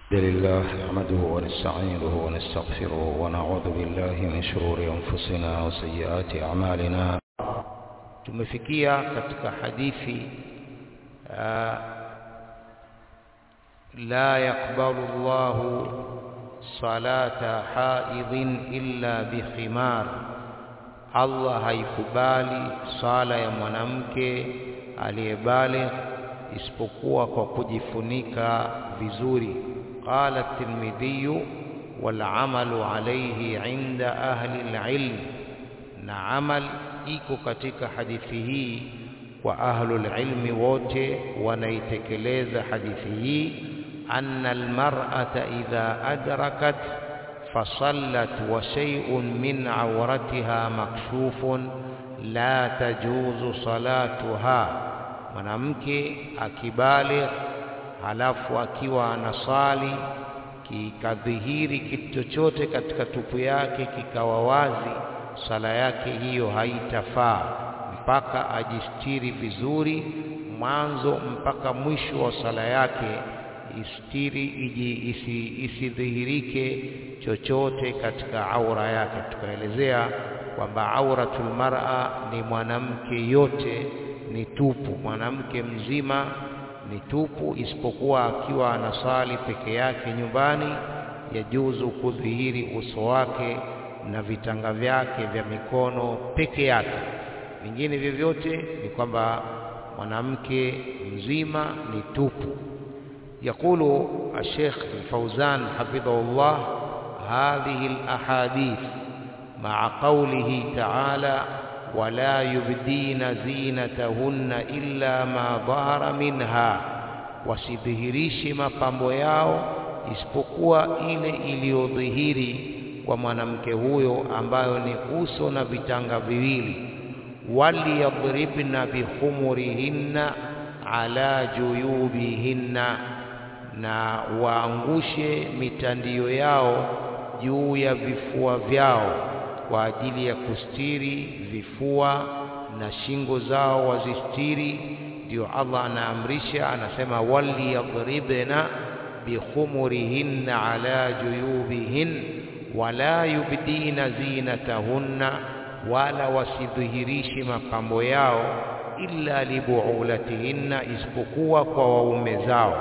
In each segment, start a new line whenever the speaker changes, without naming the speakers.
الحمد لله نحمده ونستعينه ونستغفره ونعوذ بالله من شرور أنفسنا وسيئات أعمالنا
tumefikia katika hadithi uh, la yaqbalu Allahu salata haidhin illa bikhimar, Allah haikubali sala ya mwanamke aliyebaligh isipokuwa kwa kujifunika vizuri. Qala at-Tirmidhi wal amalu alayhi inda ahli al-ilm, na amal iko katika hadithi hii kwa ahlul ilmi wote wanaitekeleza hadithi hii anna almar'ata idha adrakat fasallat wa shay'un min awratiha makshufun la tajuzu salatuha mwanamke akibaligh halafu akiwa anasali kikadhihiri kitu chochote katika tupu yake kikawa wazi sala yake hiyo haitafaa mpaka ajistiri vizuri mwanzo mpaka mwisho wa sala yake istiri iji isi, isidhihirike chochote katika aura yake tukaelezea kwamba auratul mar'a ni mwanamke yote ni tupu mwanamke mzima ni tupu isipokuwa akiwa anasali peke yake nyumbani yajuzu kudhihiri uso wake na vitanga vyake vya mikono peke yake vingine vyovyote ni kwamba mwanamke mzima ni tupu يقول الشيخ الفوزان حفظه الله هذه الأحاديث مع قوله تعالى ولا يبدين زينتهن إلا ما ظهر منها wasidhihirishi mapambo yao isipokuwa ile iliyodhihiri kwa mwanamke huyo ambayo ni uso na vitanga viwili waliyadribna bikhumurihinna ala juyubihinna na waangushe mitandio yao juu ya vifua vyao kwa ajili ya kustiri vifua na shingo zao wazistiri ndio Allah anaamrisha anasema waliyadribna bikhumurihinna ala juyubihin wala yubdina zinatahunna wala wasidhihirishi mapambo yao illa libuulatihinna isipokuwa kwa waume zao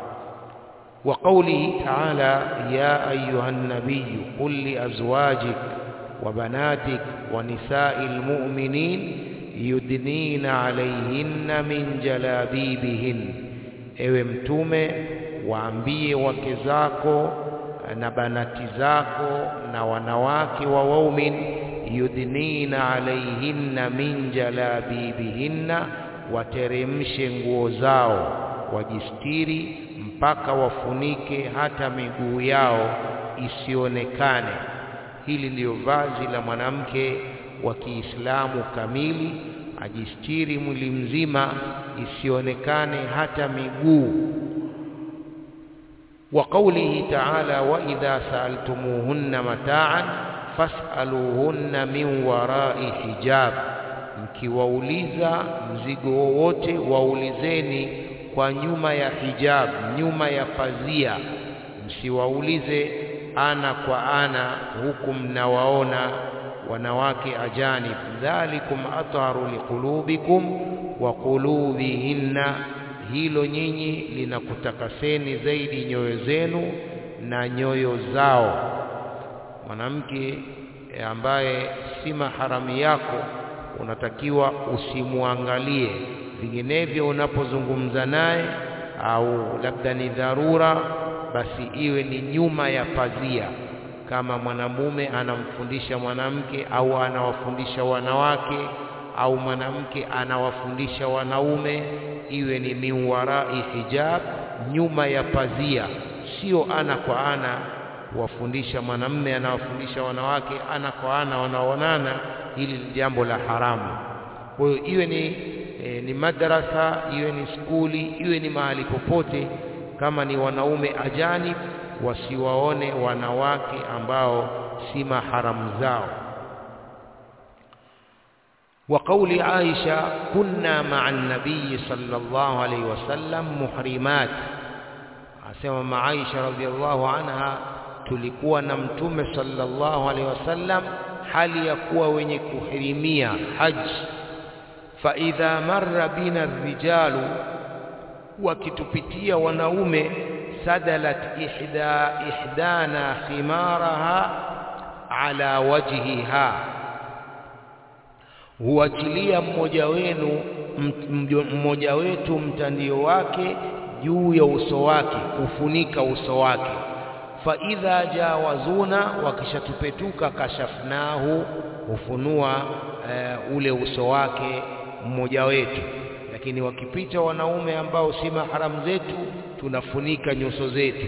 wa qawlihi ta'ala ya ayuha nabiy qul li azwajik wa banatik wa nisa'il mu'minin yudnina alayhinna min jalabibihin ewe mtume waambie wake zako na banati zako na wanawake wa waumin yudnina alaihinna min jalabibihinna, wateremshe nguo zao wajistiri mpaka wafunike hata miguu yao isionekane. Hili ndiyo vazi la mwanamke wa Kiislamu kamili, ajistiri mwili mzima isionekane hata miguu. Wa qawlihi ta'ala, wa idha sa'altumuhunna mata'an fas'aluhunna min warai hijab, mkiwauliza mzigo wowote waulizeni kwa nyuma ya hijab, nyuma ya pazia. Msiwaulize ana kwa ana, huku mnawaona wanawake ajanib. Dhalikum atharu liqulubikum wa qulubihinna, hilo nyinyi linakutakaseni zaidi nyoyo zenu na nyoyo zao mwanamke ambaye si maharamu yako unatakiwa usimwangalie, vinginevyo unapozungumza naye au labda ni dharura, basi iwe ni nyuma ya pazia. Kama mwanamume anamfundisha mwanamke au anawafundisha wanawake au mwanamke anawafundisha wanaume, iwe ni min warai hijab, nyuma ya pazia, sio ana kwa ana kuwafundisha mwanamme anawafundisha wanawake ana kwa ana wanaonana, hili ni jambo la haramu. Kwa hiyo iwe ni, e, ni madrasa, iwe ni skuli, iwe ni mahali popote, kama ni wanaume ajanib, wasiwaone wanawake ambao si maharamu zao. وقول عائشة كنا مع النبي صلى الله عليه وسلم محرمات asema Maaisha radhiallahu anha tulikuwa na mtume sallallahu alaihi wasallam hali ya kuwa wenye kuhirimia haji fa idha marra bina rijalu wakitupitia wanaume sadalat ihda ihdana khimaraha ala wajhiha huachilia mmoja wenu mmoja wetu mtandio wake juu ya uso wake kufunika uso wake fa idha jawazuna wakishatupetuka kashafnahu hufunua uh, ule uso wake mmoja wetu lakini wakipita wanaume ambao si maharamu zetu tunafunika nyuso zetu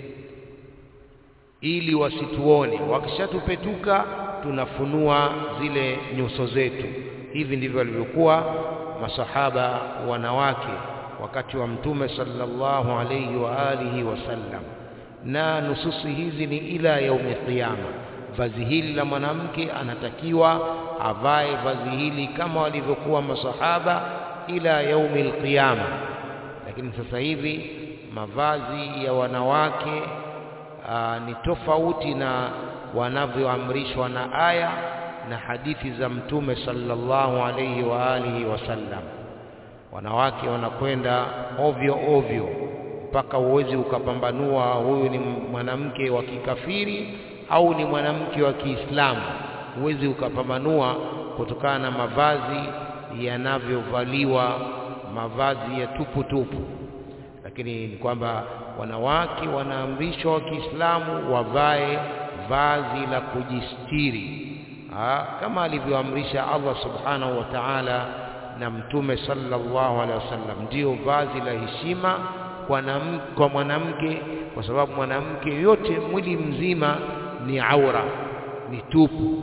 ili wasituone wakishatupetuka tunafunua zile nyuso zetu hivi ndivyo walivyokuwa masahaba wanawake wakati wa mtume sallallahu alayhi wa alihi wasallam na nususi hizi ni ila yaumi qiyama vazi hili la mwanamke anatakiwa avae vazi hili kama walivyokuwa masahaba ila yaumi alqiyama lakini sasa hivi mavazi ya wanawake aa, ni tofauti na wanavyoamrishwa na aya na hadithi za mtume sallallahu alayhi wa alihi wasallam wanawake wanakwenda ovyo ovyo mpaka uwezi ukapambanua huyu ni mwanamke wa kikafiri au ni mwanamke wa Kiislamu huwezi ukapambanua kutokana na mavazi yanavyovaliwa mavazi ya tupu tupu lakini ni kwamba wanawake wanaamrishwa wa Kiislamu wavae vazi la kujistiri ha, kama alivyoamrisha Allah subhanahu wa ta'ala na mtume sallallahu alaihi wasallam ndio vazi la heshima kwa, kwa mwanamke kwa sababu mwanamke yote mwili mzima ni aura ni tupu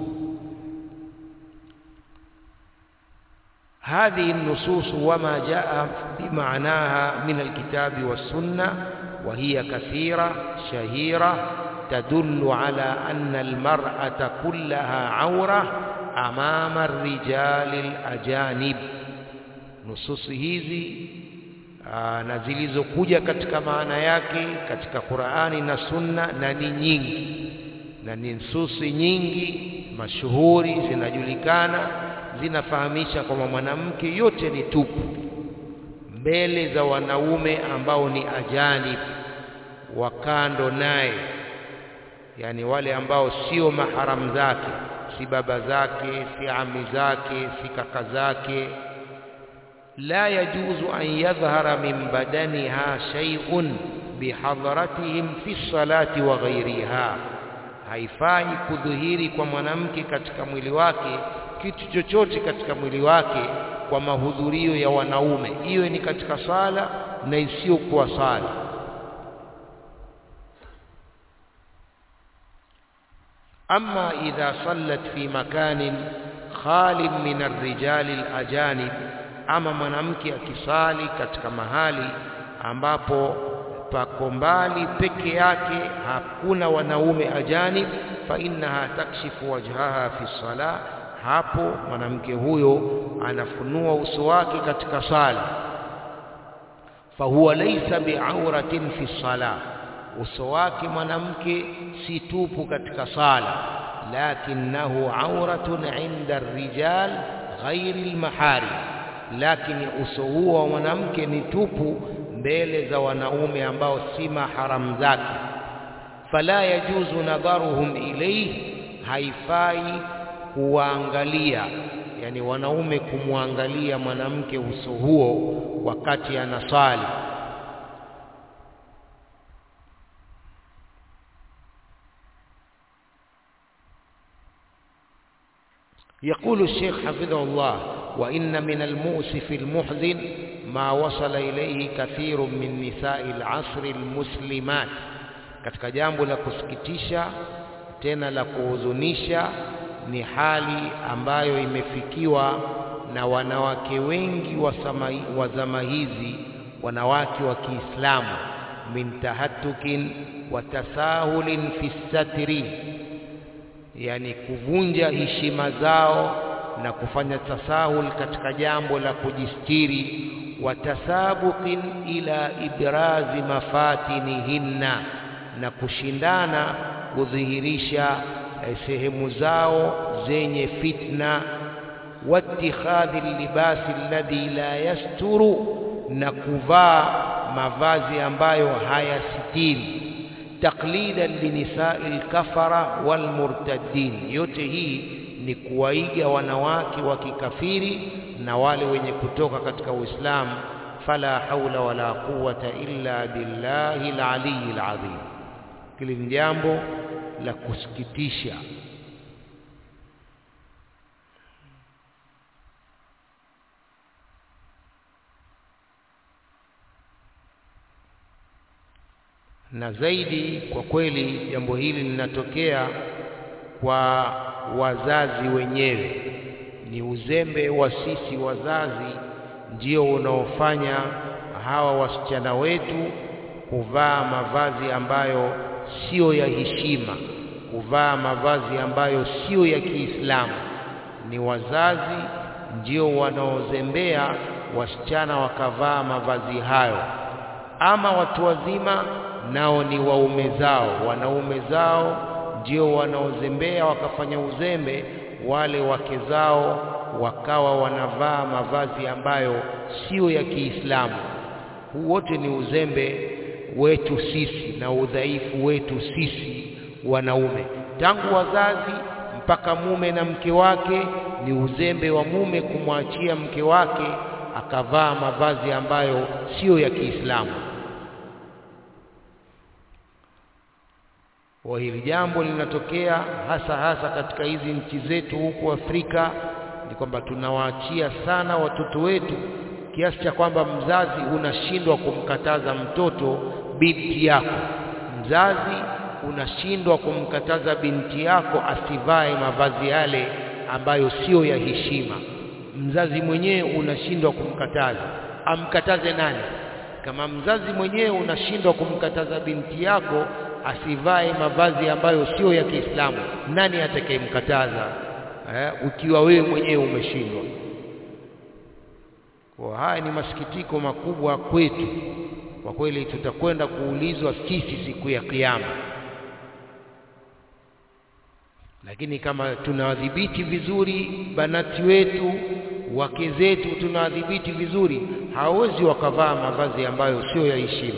هذه النصوص وما جاء بمعناها من الكتاب والسنة وهي كثيرة شهيرة تدل على أن المرأة كلها عورة أمام الرجال الأجانب نصوص hizi na zilizokuja katika maana yake katika Qur'ani na Sunna na ni nyingi na ni nususi nyingi mashuhuri zinajulikana zinafahamisha kwamba mwanamke yote ni tupu mbele za wanaume ambao ni ajanib wa kando naye yani wale ambao sio maharamu zake si baba zake si ami zake si kaka zake la yajuzu an yadhhara min badaniha shay'un bihadharatihim fi salati wa ghairiha haifai kudhihiri kwa mwanamke katika mwili wake kitu chochote katika mwili wake kwa mahudhurio ya wanaume iwe ni katika sala na isiyokuwa sala أما إذا صلت في مكان خال من الرجال الأجانب أما mwanamke akisali katika mahali ambapo pako mbali peke yake hakuna wanaume ajanib fa innaha takshifu wajhaha fi salah hapo mwanamke huyo anafunua uso wake katika sala fahuwa laysa bi'auratin fi salah uso wake mwanamke si tupu katika sala lakinahu auratun inda rijal ghairi almahari lakini uso huo wa mwanamke ni tupu mbele za wanaume ambao si maharamu zake fala yajuzu nadharuhum ilayhi haifai kuwaangalia yani wanaume kumwangalia mwanamke uso huo wakati anasali يقول الشيخ حفظه الله وإن من المؤسف المحزن ما وصل إليه كثير من نساء العصر المسلمات katika jambo la kusikitisha tena la kuhuzunisha ni hali ambayo imefikiwa na wanawake wengi wa, samai, wa zama hizi wanawake wa Kiislamu min tahatukin wa tasahulin fi satri yani kuvunja heshima zao na kufanya tasahul katika jambo la kujistiri watasabuqin ila ibrazi mafatinihinna na kushindana kudhihirisha eh, sehemu zao zenye fitna watikhadhi libasi alladhi la yasturu na kuvaa mavazi ambayo hayasitiri taklidan linisai lkafara walmurtaddin yote hii ni kuwaiga wanawake wa kikafiri na wale wenye kutoka katika Uislamu fala haula wala quwata illa billahi alaliyi alazim hili ni jambo la kusikitisha na zaidi kwa kweli jambo hili linatokea kwa wazazi wenyewe ni uzembe wa sisi wazazi ndio unaofanya hawa wasichana wetu kuvaa mavazi ambayo sio ya heshima kuvaa mavazi ambayo sio ya Kiislamu ni wazazi ndio wanaozembea wasichana wakavaa mavazi hayo ama watu wazima nao ni waume zao wanaume zao ndio wanaozembea wakafanya uzembe wale wake zao wakawa wanavaa mavazi ambayo sio ya Kiislamu huu wote ni uzembe wetu sisi na udhaifu wetu sisi wanaume tangu wazazi mpaka mume na mke wake ni uzembe wa mume kumwachia mke wake akavaa mavazi ambayo sio ya Kiislamu wa hili jambo linatokea hasa hasa katika hizi nchi zetu huku Afrika ni kwamba tunawaachia sana watoto wetu kiasi cha kwamba mzazi unashindwa kumkataza mtoto binti yako mzazi unashindwa kumkataza binti yako asivae mavazi yale ambayo sio ya heshima mzazi mwenyewe unashindwa kumkataza amkataze nani kama mzazi mwenyewe unashindwa kumkataza binti yako asivae mavazi ambayo sio ya Kiislamu nani atakayemkataza eh, ukiwa wewe mwenyewe umeshindwa kwa haya ni masikitiko makubwa kwetu kwa kweli tutakwenda kuulizwa sisi siku ya kiyama lakini kama tunawadhibiti vizuri banati wetu wake zetu tunawadhibiti vizuri hawezi wakavaa mavazi ambayo sio ya heshima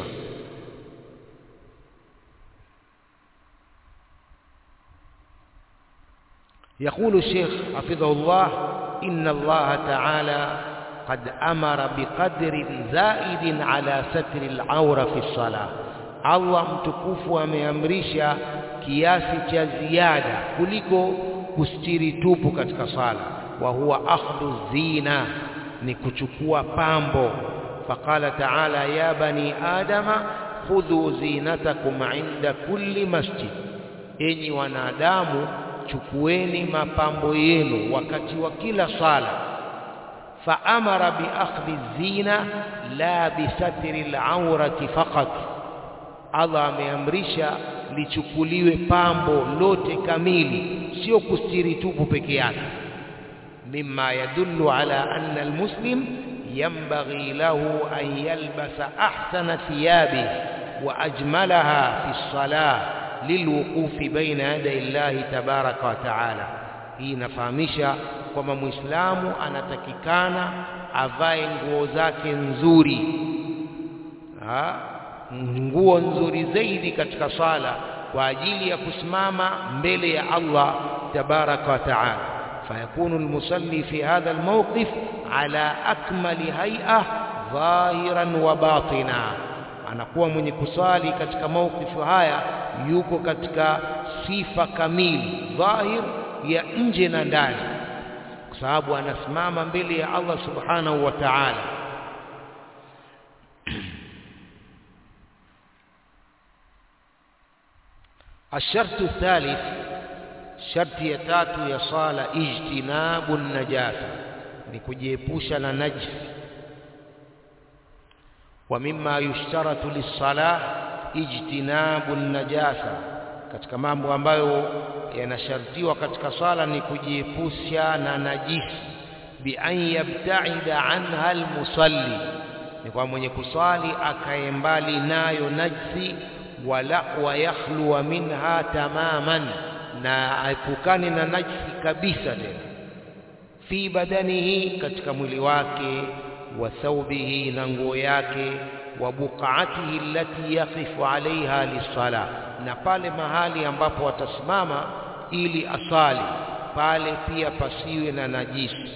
يقول الشيخ حفظه الله إن الله تعالى قد أمر بقدر زائد على ستر العورة في الصلاة الله mtukufu ameamrisha kiasi cha ziada kuliko kustiri tupu katika sala wa huwa akhdhu zina ni kuchukua pambo faqala ta'ala ya bani adama khudhu zinatakum inda kulli masjid enyi wanadamu chukueni mapambo yenu wakati wa kila sala faamara biakhdhi zina la bisatri al-awrati faqat Allah ameamrisha lichukuliwe pambo lote kamili sio kustiri tupu peke yake mimma yadullu ala anna almuslim yanbaghi lahu an yalbasa ahsana thiyabi wa ajmalaha fi as-salah lilwuqufi baina yaday llahi tabaraka wa taala hii inafahamisha kwamba muislamu anatakikana avae nguo zake nzuri ha? nguo nzuri zaidi katika sala kwa ajili ya kusimama mbele ya Allah tabaraka wa taala fayakunu almusalli fi hadha almawqif ala akmali hay'a dhahiran wa batina anakuwa mwenye kusali katika mawqifu haya yuko katika sifa kamili dhahir ya nje na ndani kwa sababu anasimama mbele ya Allah subhanahu wa ta'ala الشرط الثالث شرط يتاتو يا صالة اجتناب النجاسة نكجيبوشا نجس ومما يشترط للصلاة اجتناب النجاسة katika mambo ambayo yanashartiwa katika sala ni kujiepusha na najisi bi an yabta'ida anha almusalli ni kwa mwenye kuswali akae mbali nayo najsi wala wayakhluwa minha tamaman na aepukane na najsi kabisa tena fi badanihi katika mwili wake wa thawbihi na nguo yake wa buqaatihi allati yaqifu alaiha lisala na pale mahali ambapo atasimama ili asali pale pia pasiwe na najisi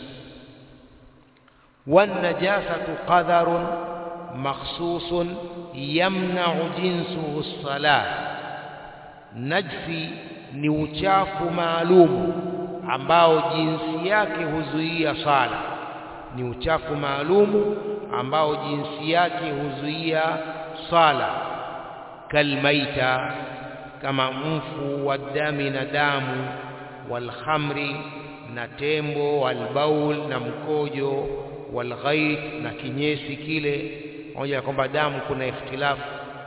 والنجاسة قدر مخصوص يمنع جنسه الصلاة najsi ni uchafu maalumu ambao jinsi yake huzuia sala ni uchafu maalumu ambao jinsi yake huzuia sala kalmaita kama mfu wa dami na damu walkhamri na tembo walbaul na mkojo walghait na kinyesi kile pamoja na kwamba damu kuna ikhtilafu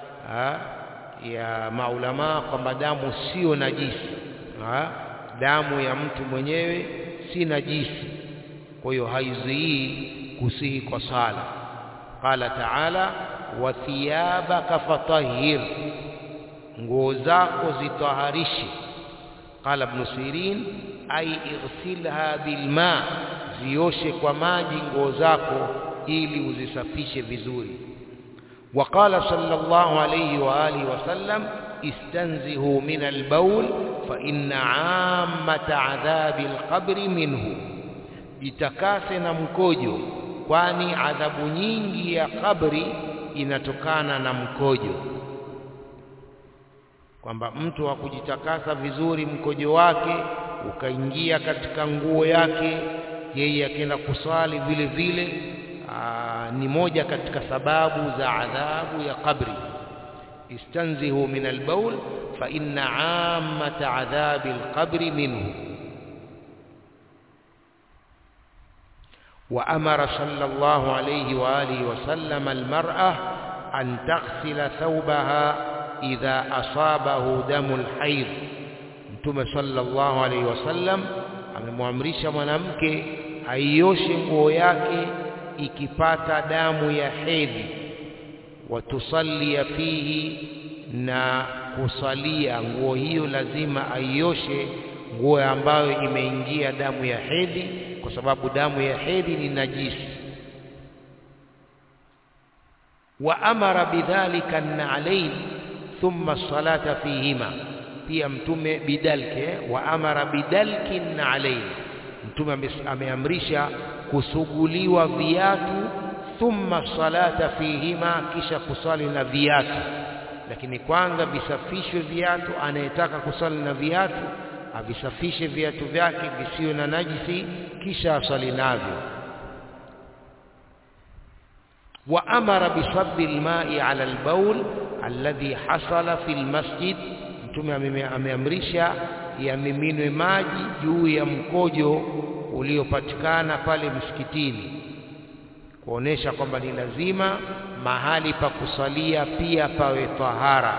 ya maulama kwamba damu sio najisi ha? damu ya mtu mwenyewe si najisi kwa hiyo haizuii kusihi kwa sala qala taala wa thiyabaka fatahhir nguo zako zitaharishe qala ibn sirin ay ighsilha bilma zioshe kwa maji nguo zako ili uzisafishe vizuri وقال صلى الله عليه وآله وسلم استنزهوا من البول فإن عامة عذاب القبر منه jitakase na mkojo kwani adhabu nyingi ya kabri inatokana na mkojo kwamba mtu wa kujitakasa vizuri mkojo wake ukaingia katika nguo yake yeye akienda kuswali vile vile aa, ni moja katika sababu za adhabu ya kabri istanzihu min albaul fa inna ammata adhabi alqabri minhu وأمر صلى الله عليه وآله وسلم المرأة أن تغسل ثوبها إذا أصابه دم الحيض Mtume sallallahu alaihi wasallam amemwamrisha mwanamke aioshe nguo yake ikipata damu ya hedhi, watusallia fihi, na kusalia nguo hiyo lazima aioshe nguo ambayo imeingia damu ya hedhi, kwa sababu damu ya hedhi ni najisi. Wa amara bidhalika an-na'layn thumma as-salata fihima pia mtume bidalke wa amara bidalki na'alain mtume ameamrisha kusuguliwa viatu thumma salata fihima kisha kusali na viatu lakini kwanza visafishwe viatu anayetaka kusali na viatu avisafishe viatu vyake visiwe na najisi kisha asali navyo wa amara bisabbi alma'i ala albawl alladhi hasala fi almasjid mtume ameamrisha yamiminwe maji juu ya mkojo uliopatikana pale msikitini kuonesha kwamba ni lazima mahali pa kusalia pia pawe tahara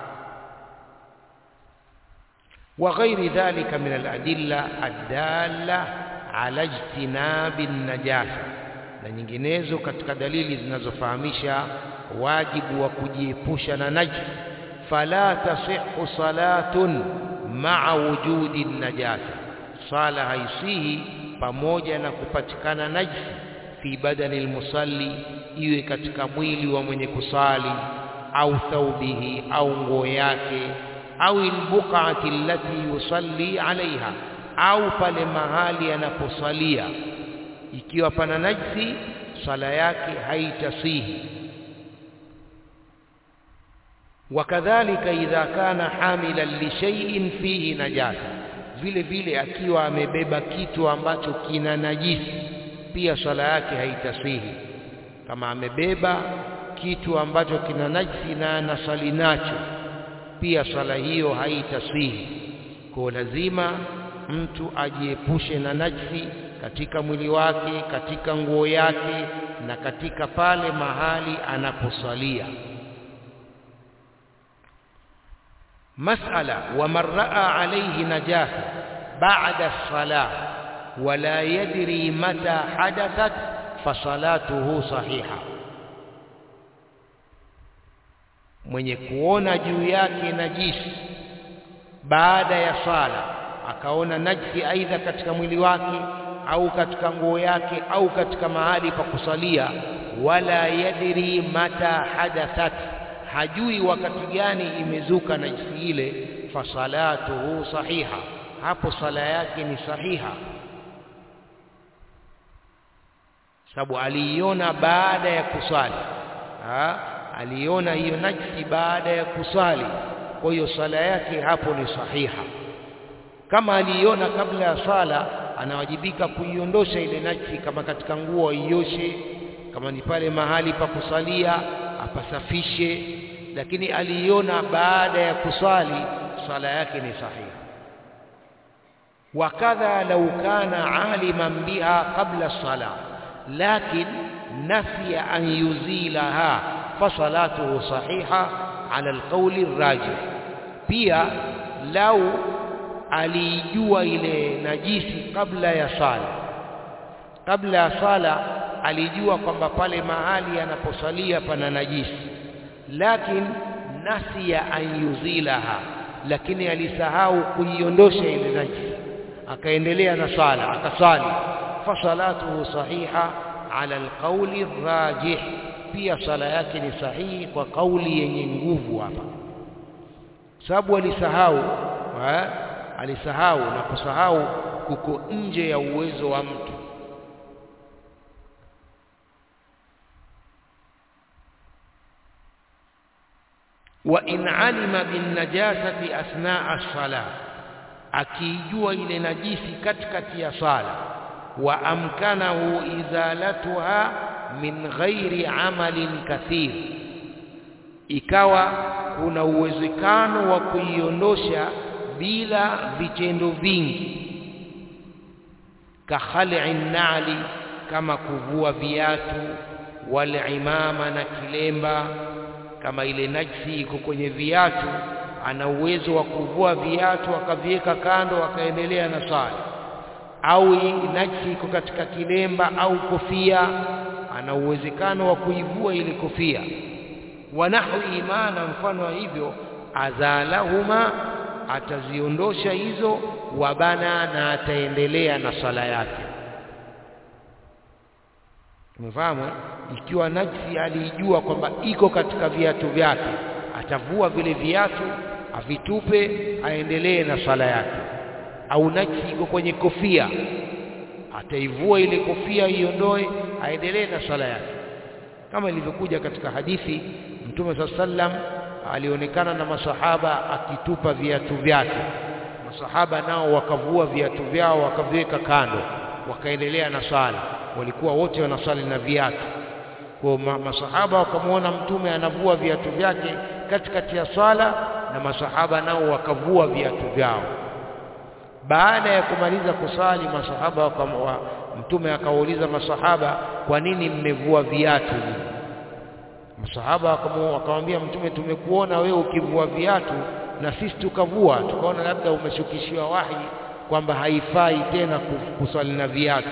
wa ghairi dhalika min aladilla addalla ala ijtinabi najasa na nyinginezo katika dalili zinazofahamisha wajibu wa kujiepusha na najisi fala tasihhu salatun ma'a wujudi najasa sala haisihi pamoja na kupatikana najisi fi badani almusalli iwe katika mwili wa mwenye kusali au thaubihi au nguo yake au albuqati allati yusalli alaiha au pale mahali anaposalia ikiwa pana najisi sala yake haitasihi wakadhalika idha kana hamilan li shay'in fihi najasa vile vile akiwa amebeba kitu ambacho kina najisi pia swala yake haitasihi kama amebeba kitu ambacho kina najisi na anasali nacho pia swala hiyo haitasihi kwa lazima mtu ajiepushe na najisi katika mwili wake katika nguo yake na katika pale mahali anaposalia مسألة ومن رأى عليه نجاسة بعد الصلاة ولا يدري متى حدثت فصلاته صحيحة mwenye kuona juu yake najisi baada ya sala akaona najisi aidha katika mwili wake au katika nguo yake au katika mahali pa kusalia wala yadri mata hadathat hajui wakati gani imezuka najisi ile fasalatuhu sahiha hapo sala yake ni sahiha sababu aliiona baada ya kusali ha? aliona hiyo najisi baada ya kusali kwa hiyo sala yake hapo ni sahiha kama aliiona kabla ya sala anawajibika kuiondosha ile najisi kama katika nguo aioshe kama ni pale mahali pa kusalia apasafishe lakini aliiona baada ya kusali sala yake ni sahiha wakadha lau kana aliman biha qabla sala lakin nafiya an yuzilaha fasalatuhu sahiha ala alqawli arrajih pia lau aliijua ile najisi kabla ya sala kabla ya sala alijua kwamba pale mahali anaposalia pana najisi lakin nasiya an yuzilaha lakini alisahau kuiondosha ile najisi akaendelea na sala akasali fasalatuhu sahiha ala alqawli rajih pia sala yake ni sahihi kwa kauli yenye nguvu hapa sababu alisahau eh? alisahau na kusahau kuko nje ya uwezo wa mtu wa in alima bin najasati asnaa as-salah akijua ile najisi katikati ya sala wa amkanahu izalatuha min ghairi amalin kathir ikawa kuna uwezekano wa kuiondosha bila vitendo vingi kakhali nali kama kuvua viatu wal imama na kilemba kama ile najsi iko kwenye viatu ana uwezo wa kuvua viatu akaviweka kando akaendelea na sala au najsi iko katika kilemba au kofia ana uwezekano wa kuivua ile kofia wanahu imana mfano wa hivyo azalahuma ataziondosha hizo wabana na ataendelea na sala yake umefahamu ikiwa najsi alijua kwamba iko katika viatu vyake atavua vile viatu avitupe aendelee na sala yake au najsi iko kwenye kofia ataivua ile kofia iondoe aendelee na sala yake kama ilivyokuja katika hadithi mtume saa sallam alionekana na masahaba akitupa viatu vyake masahaba nao wakavua viatu vyao wakaviweka kando wakaendelea na sala walikuwa wote wanasali na viatu kwa masahaba wakamwona mtume anavua viatu vyake katikati ya swala na masahaba nao wakavua viatu vyao baada ya kumaliza kusali masahaba wa, mtume akawauliza masahaba kwa nini mmevua viatu masahaba wakamwambia mtume tumekuona wewe ukivua viatu na sisi tukavua tukaona labda umeshukishiwa wahi kwamba haifai tena kusali na viatu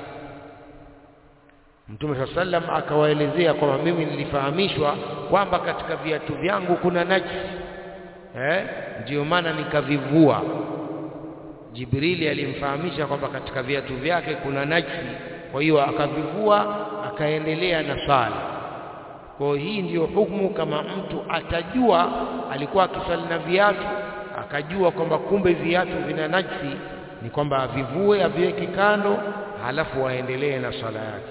Mtume saa sallam akawaelezea kwamba mimi nilifahamishwa kwamba katika viatu vyangu kuna najisi eh, ndiyo maana nikavivua. Jibrili alimfahamisha kwamba katika viatu vyake kuna najisi, kwa hiyo akavivua akaendelea na sala. Kwa hii ndiyo hukumu, kama mtu atajua alikuwa akisali na viatu akajua kwamba kumbe viatu vina najisi, ni kwamba avivue aviweke kando, halafu aendelee na sala yake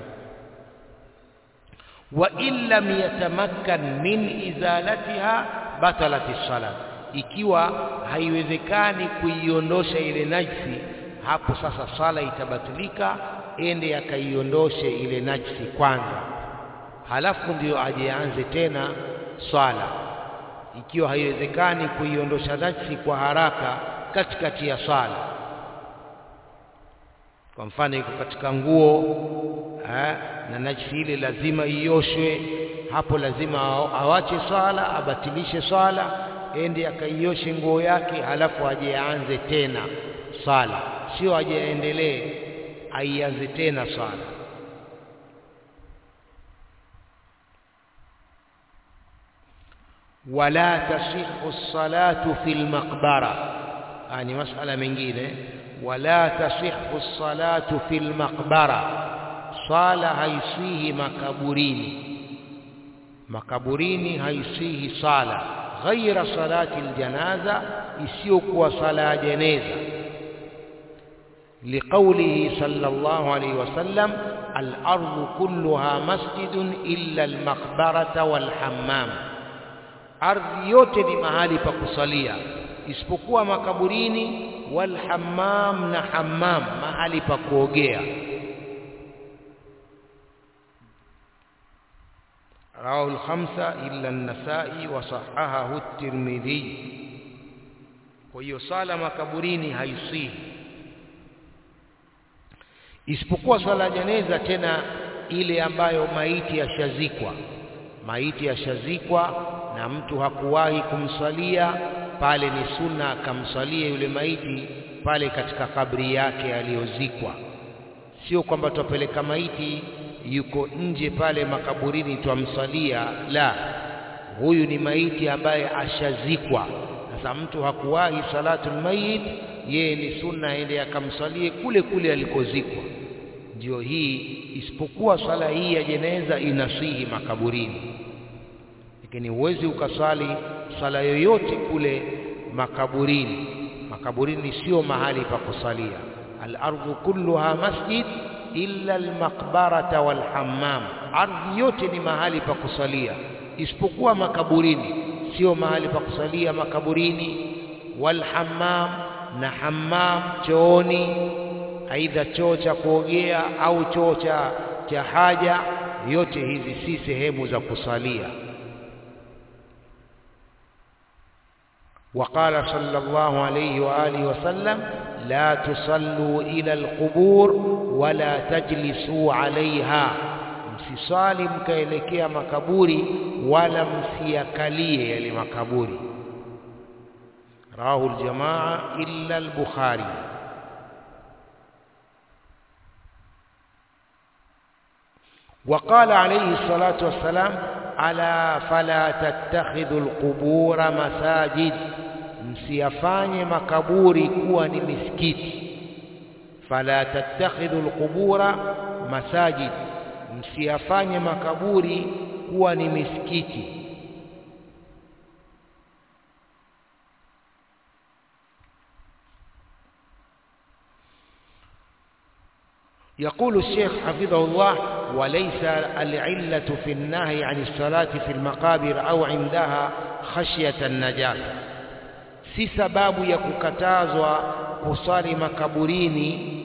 wa in lam yatamakkan min izalatiha batalat as-salat ikiwa haiwezekani kuiondosha ile najisi hapo sasa sala itabatilika ende akaiondoshe ile najisi kwanza halafu ndio ajeanze tena swala ikiwa haiwezekani kuiondosha najisi kwa haraka katikati ya sala kwa mfano iko katika nguo eh, na najisi ile lazima ioshwe hapo lazima awache swala abatilishe swala ende akaioshe nguo yake halafu aje aanze tena swala sio aje aendelee aianze tena swala wala tasihu salatu fil maqbara ni masala mengine wala tasihu salatu fil maqbara sala haisihi makaburini makaburini haisihi sala ghaira salati aljanaza isiyokuwa sala ya jeneza لقوله صلى الله عليه وسلم الأرض كلها مسجد إلا المقبرة والحمام ardhi yote ni mahali pa kusalia isipokuwa makaburini wal hammam na hammam mahali pa kuogea rawahu al-khamsa illa an-nasa'i wa sahahahu at-tirmidhi kwa hiyo sala makaburini haisihi isipokuwa swala ya janeza tena ile ambayo maiti yashazikwa maiti yashazikwa na mtu hakuwahi kumsalia pale ni sunna akamsalia yule maiti pale katika kabri yake aliyozikwa sio kwamba tupeleka maiti yuko nje pale makaburini twamsalia la huyu ni maiti ambaye ashazikwa sasa mtu hakuwahi salatul mayit yeye ni sunna aende akamsalie kule kule alikozikwa ndio hii isipokuwa swala hii ya jeneza inasihi makaburini lakini huwezi ukasali sala yoyote kule makaburini makaburini sio mahali pa kusalia al-ardhu kulluha masjid illa al-maqbarata wal-hammam ardhi yote ni mahali pa kusalia isipokuwa makaburini sio mahali pa kusalia makaburini wal-hammam na hammam chooni aidha choo cha kuogea au choo cha cha haja yote hizi si sehemu za kusalia وقال صلى الله عليه وآله وسلم لا تصلوا إلى القبور ولا تجلسوا عليها msisali mkaelekea makaburi wala msiyakalie yale makaburi rawahu aljamaa illa al-bukhari وقال عليه الصلاة والسلام ألا فلا تتخذوا القبور مساجد msiyafanye makaburi kuwa ni misikiti fala tattakhidhu alqubura masajid msiyafanye makaburi kuwa ni misikiti يقول الشيخ حفظه الله وليس العلة في النهي عن الصلاة في المقابر أو عندها خشية النجاسة si sababu ya kukatazwa kusali makaburini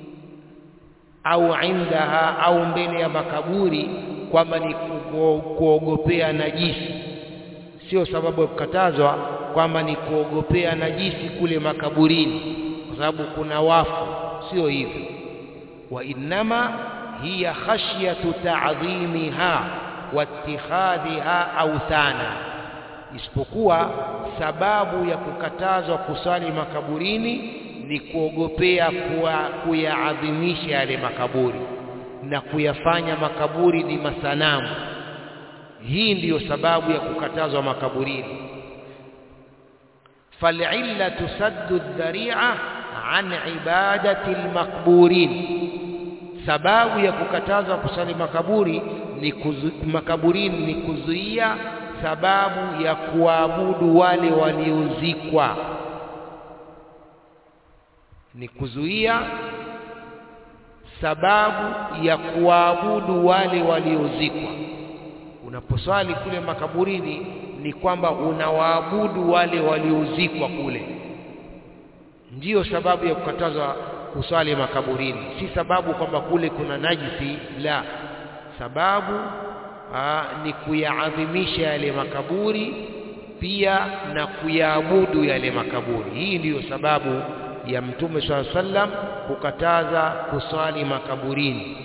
au indaha au mbele ya makaburi kwamba ni kuogopea najisi sio sababu ya kukatazwa kwamba ni kuogopea najisi kule makaburini kwa sababu kuna wafu sio hivyo wa innama hiya khashyatu ta'dhimiha wa ittikhadhiha awthana isipokuwa sababu ya kukatazwa kusali makaburini ni kuogopea kuyaadhimisha yale makaburi na kuyafanya makaburi ni masanamu hii ndiyo sababu ya kukatazwa makaburini fal'illatu saddu dhari'a an ibadati almaqburin sababu ya kukatazwa kusali makaburi ni kuzu, makaburini ni kuzuia sababu ya kuabudu wale waliozikwa ni kuzuia sababu ya kuabudu wale waliozikwa unaposwali kule makaburini ni kwamba unawaabudu wale waliozikwa kule ndiyo sababu ya kukatazwa kuswali makaburini si sababu kwamba kule kuna najisi la sababu aa, ni kuyaadhimisha yale makaburi pia na kuyaabudu yale makaburi hii ndiyo sababu ya mtume swalla sallam kukataza kuswali makaburini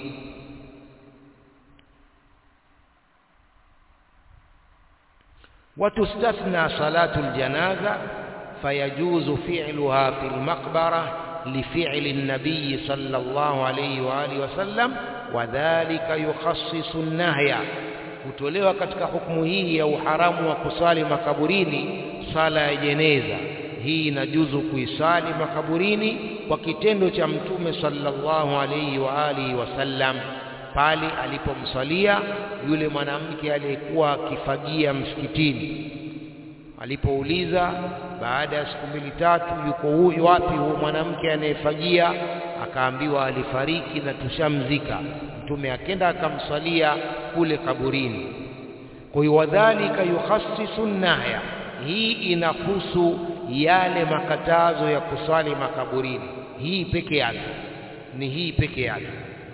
وتستثنى صلاة الجنازة فيجوز فعلها في المقبرة لفعل النبي صلى الله عليه وآله وسلم وذلك يخصص النهي hutolewa katika hukumu hii ya uharamu wa kusali makaburini sala ya jeneza. Hii inajuzu kuisali makaburini kwa kitendo cha Mtume sallallahu alayhi wa alihi wasallam pale alipomsalia yule mwanamke aliyekuwa akifagia msikitini. Alipouliza baada ya siku mbili tatu, yuko huyu wapi huyu mwanamke anayefagia? Akaambiwa alifariki na tushamzika. Mtume akenda akamsalia kule kaburini. Kwa hiyo wadhalika yukhassisu nahya, hii inahusu yale makatazo ya kusali makaburini. Hii peke yake ni hii peke yake.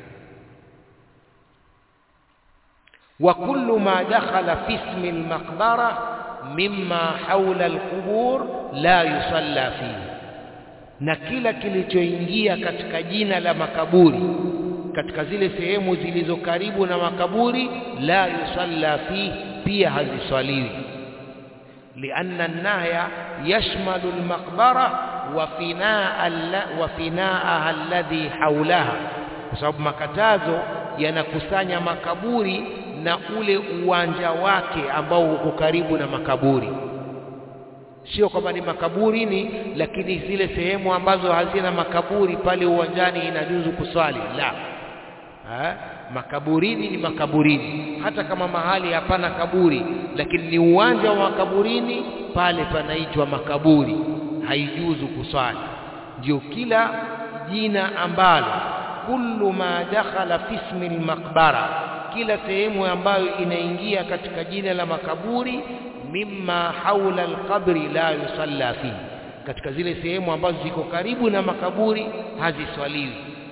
wa kullu ma dakhala fi ismi al-maqbara mimma hawla al-qubur la yusalla fihi, na kila kilichoingia katika jina la makaburi katika zile sehemu zilizo karibu na makaburi la yusalla fihi, pia haziswaliwi. lianna an-nahya yashmalu al-maqbara wa finaaha alladhi hawlaha, kwa sababu makatazo yanakusanya makaburi na ule uwanja wake ambao uko karibu na makaburi. Sio kwamba ni makaburini, lakini zile sehemu ambazo hazina makaburi pale uwanjani inajuzu kuswali la ha? Makaburini ni makaburini, hata kama mahali hapana kaburi, lakini ni uwanja wa makaburini, pale panaitwa makaburi, haijuzu kuswali. Ndio kila jina ambalo kullu ma dakhala fi ismi al-maqbara kila sehemu ambayo inaingia katika jina la makaburi, mimma haula alqabri la yusalla fihi, katika zile sehemu ambazo ziko karibu na makaburi haziswaliwi,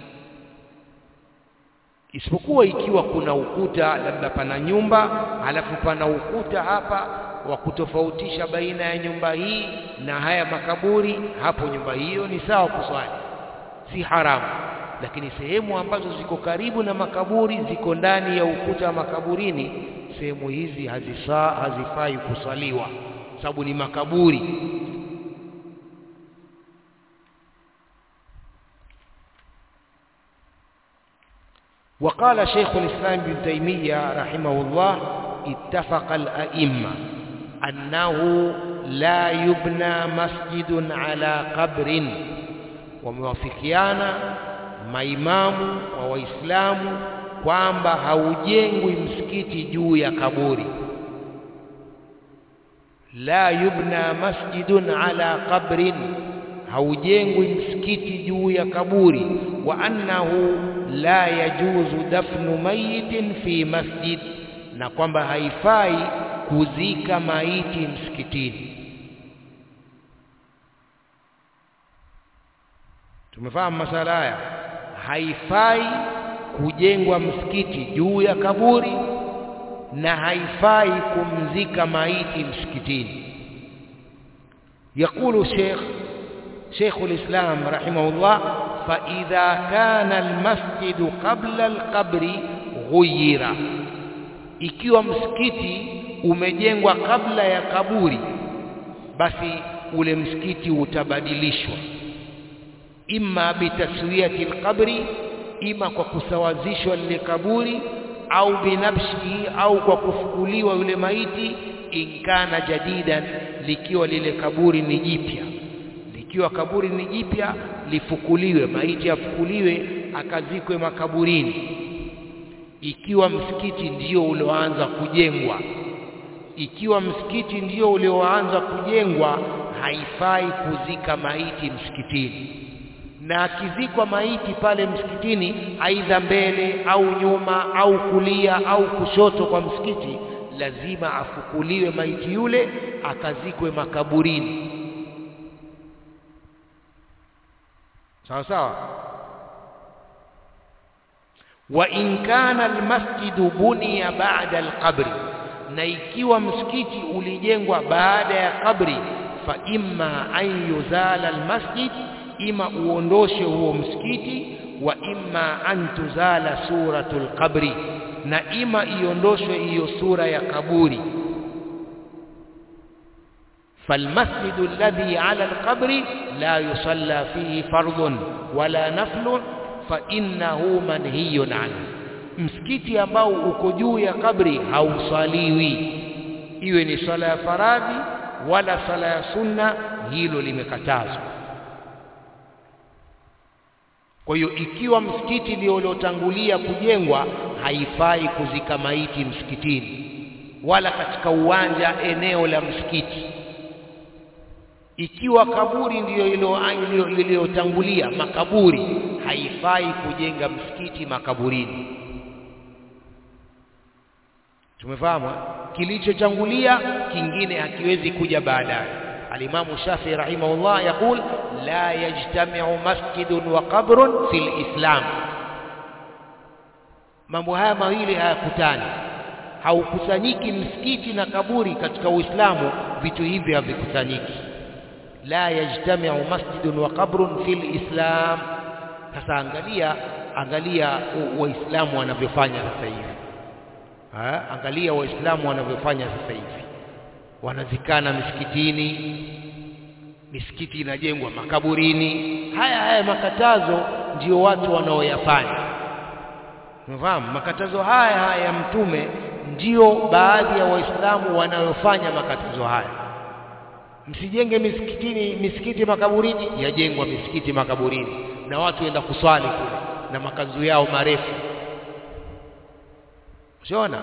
isipokuwa ikiwa kuna ukuta, labda pana nyumba halafu pana ukuta hapa wa kutofautisha baina ya nyumba hii na haya makaburi, hapo nyumba hiyo ni sawa kuswali, si haramu lakini sehemu ambazo ziko karibu na makaburi ziko ndani ya ukuta wa makaburini, sehemu hizi hazisa hazifai kusaliwa, sababu ni makaburi. وقال شيخ الإسلام ابن تيمية رحمه الله اتفق الأئمة أنه لا يبنى مسجد على قبر وموافقيانا maimamu wa Waislamu kwamba haujengwi msikiti juu ya kaburi. La yubna masjidun ala qabrin, haujengwi msikiti juu ya kaburi. Wa annahu la yajuzu dafnu mayitin fi masjid, na kwamba haifai kuzika maiti msikitini. Tumefahamu masala haya haifai kujengwa msikiti juu ya kaburi na haifai kumzika maiti msikitini. Yakulu Sheikh Sheikh al-Islam rahimahullah, fa idha kana almasjidu qabla alqabri ghuyira, ikiwa msikiti umejengwa kabla ya kaburi, basi ule msikiti utabadilishwa imma bitaswiyati alqabri, ima kwa kusawazishwa lile kaburi, au binafsihi, au kwa kufukuliwa yule maiti, inkana jadidan, likiwa lile kaburi ni jipya. Likiwa kaburi ni jipya, lifukuliwe, maiti afukuliwe, akazikwe makaburini. Ikiwa msikiti ndio ulioanza kujengwa, ikiwa msikiti ndio ulioanza kujengwa, haifai kuzika maiti msikitini na akizikwa maiti pale msikitini, aidha mbele au nyuma au kulia au kushoto kwa msikiti, lazima afukuliwe maiti yule akazikwe makaburini. Sawa sawa. Wa in kana almasjidu buniya ba'da alqabri, na ikiwa msikiti ulijengwa baada ya kabri, fa imma an yuzala almasjid ima uondoshe huo msikiti, wa imma an tuzala suratul qabri, na ima iondoshwe hiyo sura ya kaburi. falmasjidu alladhi ala alqabri la yusalla fihi fardhun wala naflun fa innahu manhiyun anhu, msikiti ambao uko juu ya kabri hausaliwi iwe ni swala ya faradhi wala swala ya sunna hilo limekatazwa kwa hiyo ikiwa msikiti ndio uliotangulia kujengwa haifai kuzika maiti msikitini wala katika uwanja eneo la msikiti ikiwa kaburi ndiyo iliyotangulia makaburi haifai kujenga msikiti makaburini tumefahamu kilichochangulia kingine hakiwezi kuja baadaye alimamu Shafi rahimahullah yakul la yajtami'u masjidun wa qabrun fil islam mambo haya mawili hayakutani haukusanyiki msikiti na kaburi katika uislamu vitu hivi havikusanyiki la yajtami'u masjidun wa qabrun fil islam sasa angalia angalia waislamu wanavyofanya sasa hivi ha? angalia waislamu wanavyofanya sasa hivi wanazikana misikitini misikiti inajengwa makaburini haya haya makatazo ndio watu wanaoyafanya unafahamu makatazo haya haya ya mtume ndio baadhi ya waislamu wanayofanya makatazo haya msijenge misikitini misikiti makaburini yajengwa misikiti makaburini na watu wenda kuswali kule na makanzu yao marefu usiona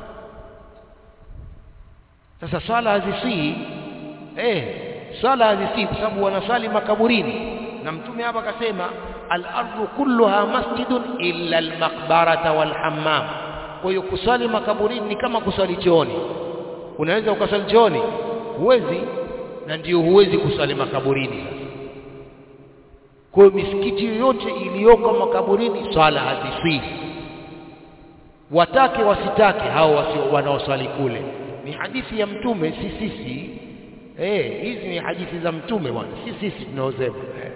sasa swala hazisii eh swala hazisii kwa sababu wanaswali makaburini na mtume hapa akasema al-ardu kulluha masjidun illa al-maqbarata wal-hammam kwa hiyo kuswali makaburini ni kama kuswali chooni unaweza ukaswali chooni huwezi na ndio huwezi kuswali makaburini sasa kwa hiyo misikiti yoyote iliyoko makaburini swala hazisii watake wasitake hao wasio wanaoswali kule ni hadithi ya mtume si sisi eh hizi ni hadithi za mtume bwana si sisi tunaosema eh.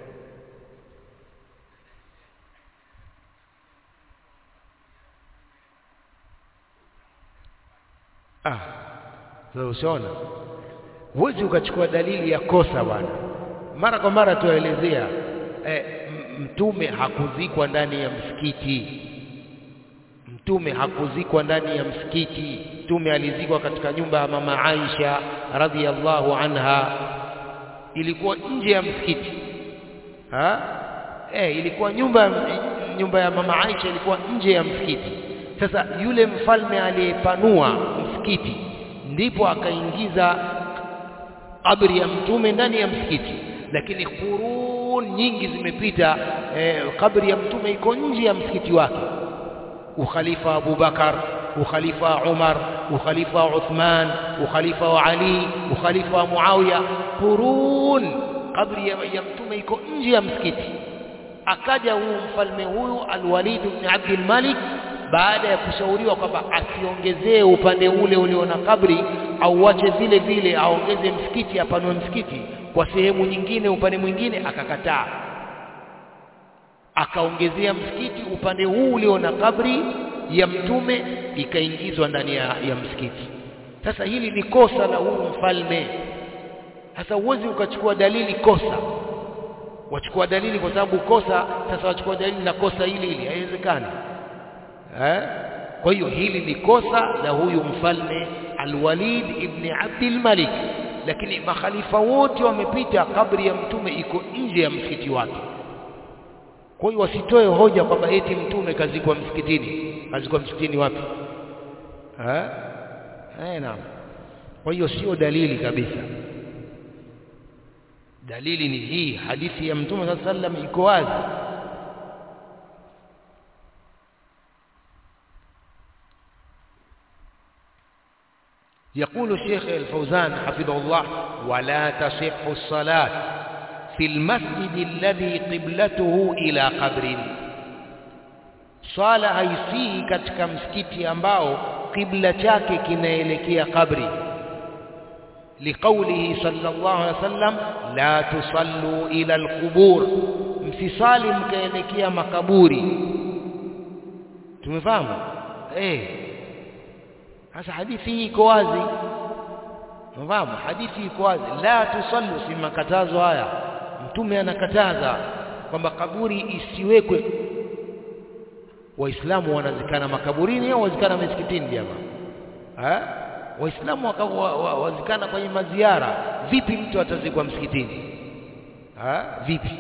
ah sasa ushaona huwezi ukachukua dalili ya kosa bwana mara kwa mara tuelezea eh, mtume hakuzikwa ndani ya msikiti mtume hakuzikwa ndani ya msikiti mtume alizikwa katika nyumba ya mama Aisha radhiallahu anha ilikuwa nje ya msikiti ha eh ilikuwa nyumba nyumba ya mama Aisha ilikuwa nje ya msikiti sasa yule mfalme aliyepanua msikiti ndipo akaingiza kabri ya mtume ndani ya msikiti lakini qurun nyingi zimepita eh, kabri ya mtume iko nje ya msikiti wake ukhalifa Abu Bakar ukhalifa Umar ukhalifa Uthman ukhalifa wa Ali ukhalifa wa Muawiya qurun kabri ya, ya mtume iko nje ya msikiti akaja huu mfalme huyu Al-Walid ibn Abdul Malik baada ya kushauriwa kwamba asiongezee upande ule ulio na kabri au wache vile vile aongeze msikiti apanue msikiti kwa sehemu nyingine upande mwingine akakataa akaongezea msikiti upande huu ulio na kabri ya mtume ikaingizwa ndani ya, ya msikiti sasa hili ni kosa la huyu mfalme sasa uwezi ukachukua dalili kosa wachukua dalili kwa sababu kosa sasa wachukua dalili la kosa hili hili haiwezekani eh kwa hiyo hili ni kosa la huyu mfalme Al-Walid ibn Abdul Malik lakini makhalifa wote wamepita kabri ya mtume iko nje ya msikiti wake kwa hiyo wasitoe hoja kwamba eti mtume kazikwa msikitini kazikwa msikitini wapi eh eh naam kwa hiyo sio dalili kabisa dalili ni hii hadithi ya mtume sallallahu alaihi wasallam iko wazi يقول الشيخ الفوزان حفظه الله ولا تصح الصلاة في المسجد الذي قبلته إلى قبر swala haisihi katika msikiti ambao kibla chake kinaelekea kabri liqaulihi sallallahu alaihi wasallam la tusallu ila alqubur msisali mkaelekea makaburi tumefahamu eh sasa hadithi hii iko wazi unafahamu hadithi iko wazi la tusallu si makatazo haya mtume anakataza kwamba kaburi isiwekwe waislamu wanazikana makaburini au wazikana misikitini jamaa waislamu wa, wa, wazikana kwenye maziara vipi mtu atazikwa msikitini ha? vipi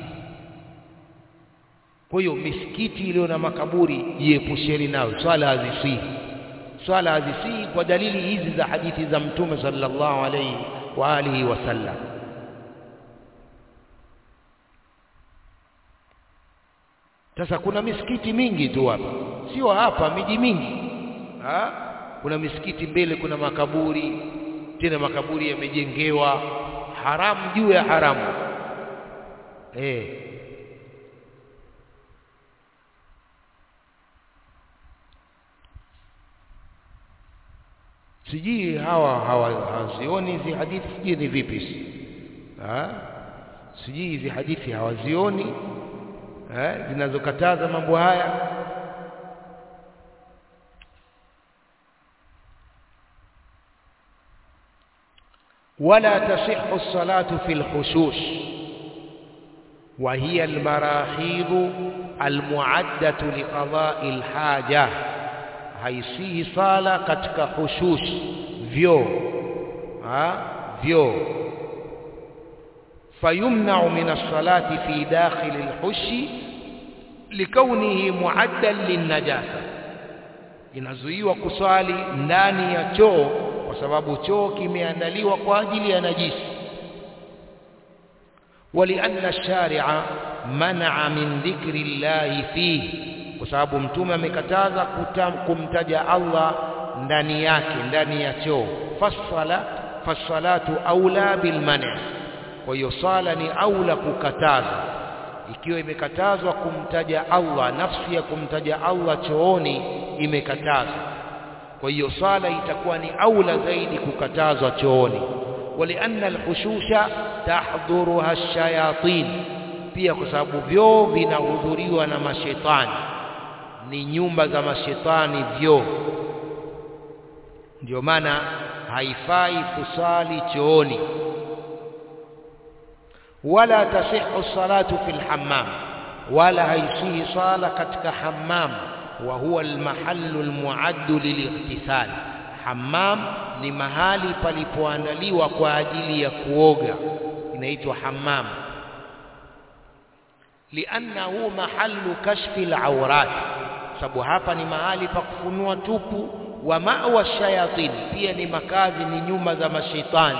kwa hiyo misikiti iliyo na makaburi jiepusheni nayo swala hazisihi swala hazisihi kwa dalili hizi za hadithi za mtume sallallahu alaihi wa alihi wasallam sasa kuna misikiti mingi tu hapa sio hapa miji mingi ha? kuna misikiti mbele kuna makaburi tena makaburi yamejengewa haramu juu ya haramu eh sijui hawa hawazioni hizi hadithi sijui ni vipi ha? sijui hizi hadithi hawazioni eh, zinazokataza mambo haya ولا تصح الصلاة في الحشوش وهي المراحيض المعدة لقضاء الحاجة haisihi sala katika hushush vyoo vyoo fayumnau min alsalati fi dakhili alhushi likaunihi muaddan linnajasa inazuiwa kuswali ndani ya choo kwa sababu choo kimeandaliwa kwa ajili ya najisi walianna sharia manaa min dhikri llahi fihi kwa sababu mtume amekataza kumtaja Allah ndani yake ndani ya choo fasala fasalatu aula bilmani kwa hiyo sala ni aula kukataza ikiwa imekatazwa kumtaja Allah nafsi ya kumtaja Allah chooni imekatazwa kwa hiyo sala itakuwa ni aula zaidi kukatazwa chooni walianna alhushusha tahdhuruha ash-shayatin pia kwa sababu vyoo vinahudhuriwa na mashetani ni nyumba za mashetani vyoo ndio maana haifai kusali chooni wala tasihu salatu fil hammam wala haisihi sala katika hammam wa huwa almahallu almuaddu lilightisal hammam ni mahali palipoandaliwa kwa ajili ya kuoga inaitwa hammam liannahu mahallu kashfi alawrat sababu hapa ni mahali pa kufunua tupu wa mawa shayatin pia ni makazi ni nyumba za mashaitani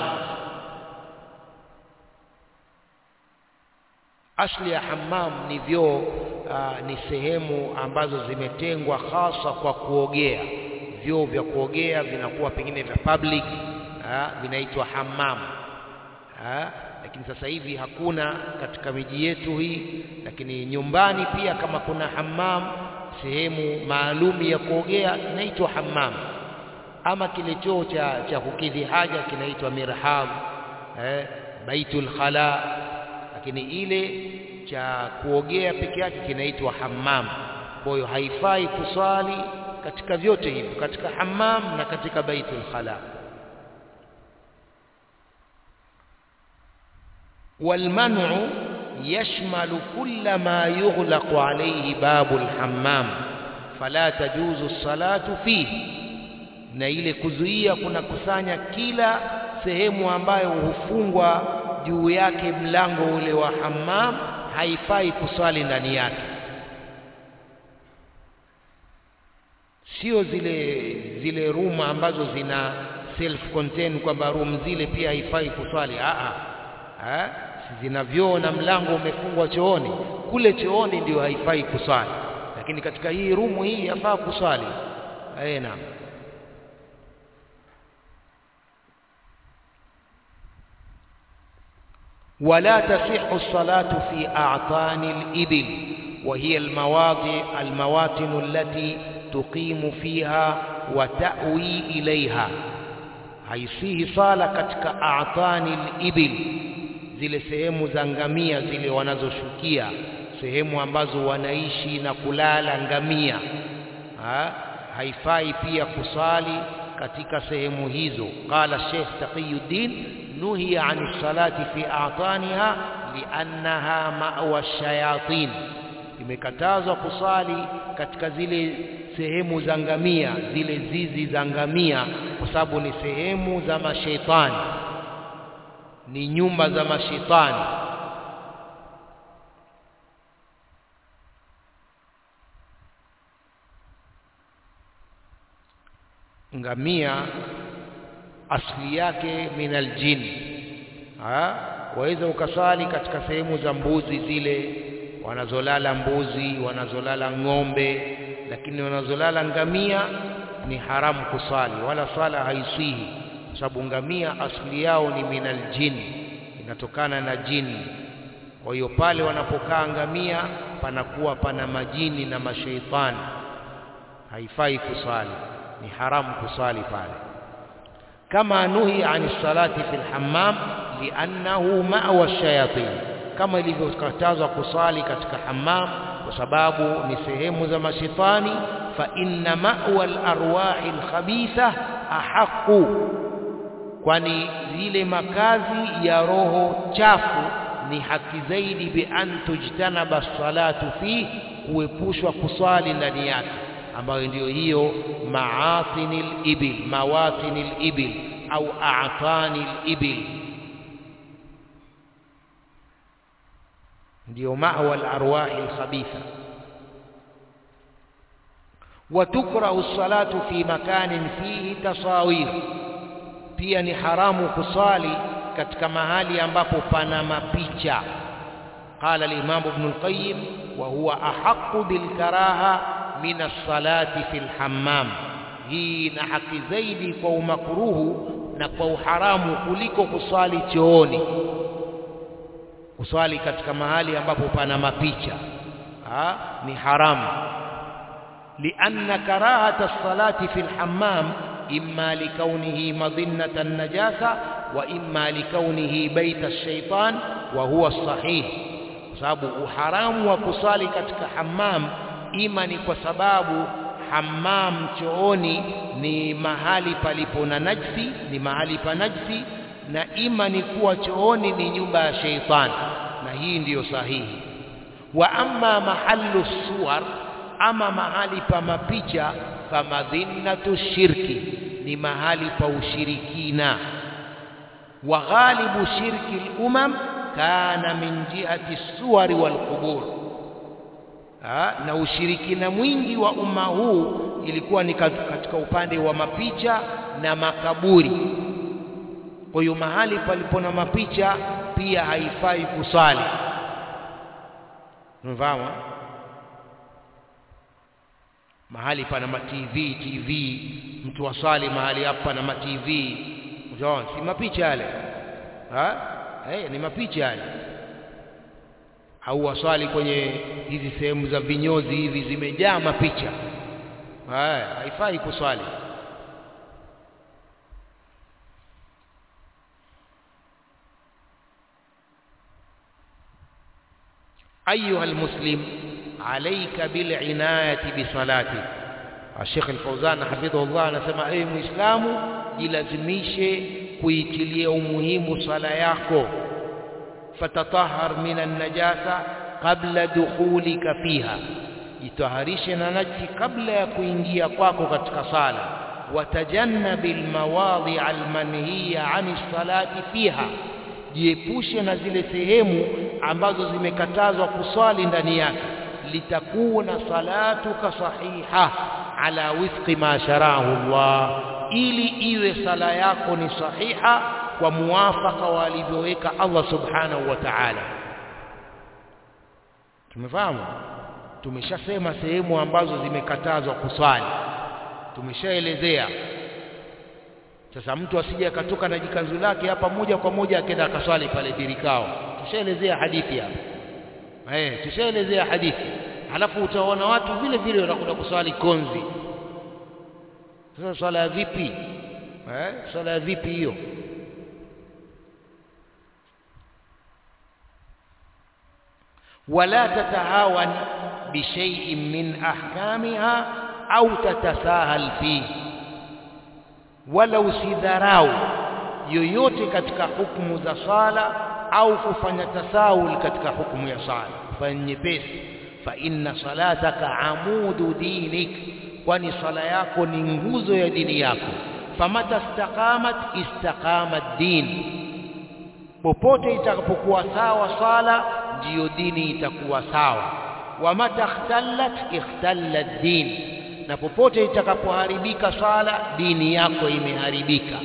asli ya hammam ni vyoo ni sehemu ambazo zimetengwa hasa kwa kuogea vyoo vya kuogea vinakuwa pengine vya public vinaitwa hammam ha? lakini sasa hivi hakuna katika miji yetu hii lakini nyumbani pia kama kuna hammam sehemu maalum ya kuogea inaitwa hammam ama kile choo cha cha kukidhi haja kinaitwa mirhab eh, baitul khala lakini ile cha kuogea peke yake kinaitwa hammam kwa hiyo haifai kuswali katika vyote hivyo katika hammam na katika baitul khala والمنع يشمل كل ما يغلق عليه باب الحمام فلا تجوز الصلاة فيه na ile kuzuia kuna kusanya kila sehemu ambayo hufungwa juu yake mlango ule wa hammam haifai kuswali ndani yake sio zile zile room ambazo zina self contained kwamba room zile pia haifai kuswali a a zina vyoo na mlango umefungwa chooni kule chooni ndio haifai kuswali lakini katika hii rumu hii yafaa kuswali eh naam ولا تصح الصلاة في أعطان الإبل وهي المواضع المواطن التي تقيم فيها وتأوي إليها haisihi sala katika a'tani al-ibil zile sehemu za ngamia zile wanazoshukia sehemu ambazo wanaishi na kulala ngamia ha? haifai pia kusali katika sehemu hizo qala Sheikh Taqiyuddin nuhiya an salati fi a'taniha li'annaha ma'wa ash-shayatin imekatazwa kusali katika zile sehemu za ngamia zile zizi za ngamia kwa sababu ni sehemu za mashaitani ni nyumba za mashaitani ngamia asili yake min aljin waweza ukaswali katika sehemu za mbuzi zile wanazolala mbuzi wanazolala ng'ombe lakini wanazolala ngamia ni haramu kusali wala swala haisihi kwa sababu ngamia asili yao ni min aljin inatokana na jini kwa hiyo pale wanapokaa ngamia panakuwa pana majini na mashaitani haifai kusali ni haramu kusali pale kama nuhi ani salati fil hammam liannahu ma'wa shayatin kama ilivyokatazwa kusali katika hammam kwa sababu ni sehemu za mashaitani fa inna ma'wa al-arwahi al-khabitha ahqqu kwani zile makazi ya roho chafu ni haki zaidi bi an tujtanaba salatu fi kuepushwa kusali ndani yake ambayo ndiyo hiyo maatinil ibil mawatinil ibil au a'tanil ibil ndiyo ma'wa al-arwahi al-khabitha وتكره الصلاة في مكان فيه تصاوير pia ni haramu kusali katika mahali ambapo pana mapicha qala al-imam ibn al-qayyim wa huwa ahaqqu bil karaha min as-salati fil hammam hii na haki zaidi kwa umakruhu na kwa uharamu kuliko kuswali chooni kuswali katika mahali ambapo pana mapicha ha? ni haramu لأن كراهة الصلاة في الحمام إما لكونه مظنة النجاسة وإما لكونه بيت الشيطان وهو الصحيح sababu uharamu wa kusali katika hammam ima ni kwa sababu hammam chooni ni mahali palipo na najsi ni mahali pa najsi na ima ni kuwa chooni ni nyumba ya sheitani na hii ndiyo sahihi wa amma mahallu suwar ama mahali pa mapicha famadhinnatu shirki ni mahali pa ushirikina wa ghalibu shirki al-umam kana min jihati suwari wal qubur na ushirikina mwingi wa umma huu ilikuwa ni katika upande wa mapicha na makaburi kwa hiyo mahali palipo na mapicha pia haifai kusali mfahamu mahali pana ma TV TV mtu wasali mahali hapa na ma TV unaona si mapicha yale ha eh ni mapicha yale au waswali kwenye hizi sehemu za vinyozi hivi zimejaa mapicha haya haifai kuswali أيها المسلم عليك بالعناية بصلاتك الشيخ الفوزان حفظه الله anasema ewe muislamu jilazimishe kuitilia umuhimu sala yako fatatahhar minan najasa qabla dukhulika fiha jitaharishe na najisi kabla ya kuingia kwako katika sala watajannabil mawadhi almanhiya ani salati fiha jiepushe na zile sehemu ambazo zimekatazwa kuswali ndani yake litakuna salatuka sahiha ala wifqi ma sharahu Allah ili iwe sala yako ni sahiha kwa muwafaka walivyoweka Allah subhanahu wa ta'ala tumefahamu tumeshasema sehemu ambazo zimekatazwa kuswali tumeshaelezea sasa mtu asije akatoka na jikanzu lake hapa moja kwa moja akaenda akaswali pale birikao tushaelezea hadithi hapa eh tushaelezea hadithi halafu utaona watu vile vile wanakwenda kuswali konzi sasa swala ya vipi eh swala ya vipi hiyo ولا تتهاون بشيء من أحكامها أو تتساهل فيه wala usidharau yoyote katika hukumu za sala au kufanya tasawul katika hukumu ya sala fanya nyepesi fa inna salataka amudu dinik kwani sala yako ni nguzo ya dini yako famata istaqamat istaqama din popote itakapokuwa sawa sala ndiyo dini itakuwa sawa wa mata ikhtallat ikhtalla din na popote itakapoharibika sala dini yako imeharibika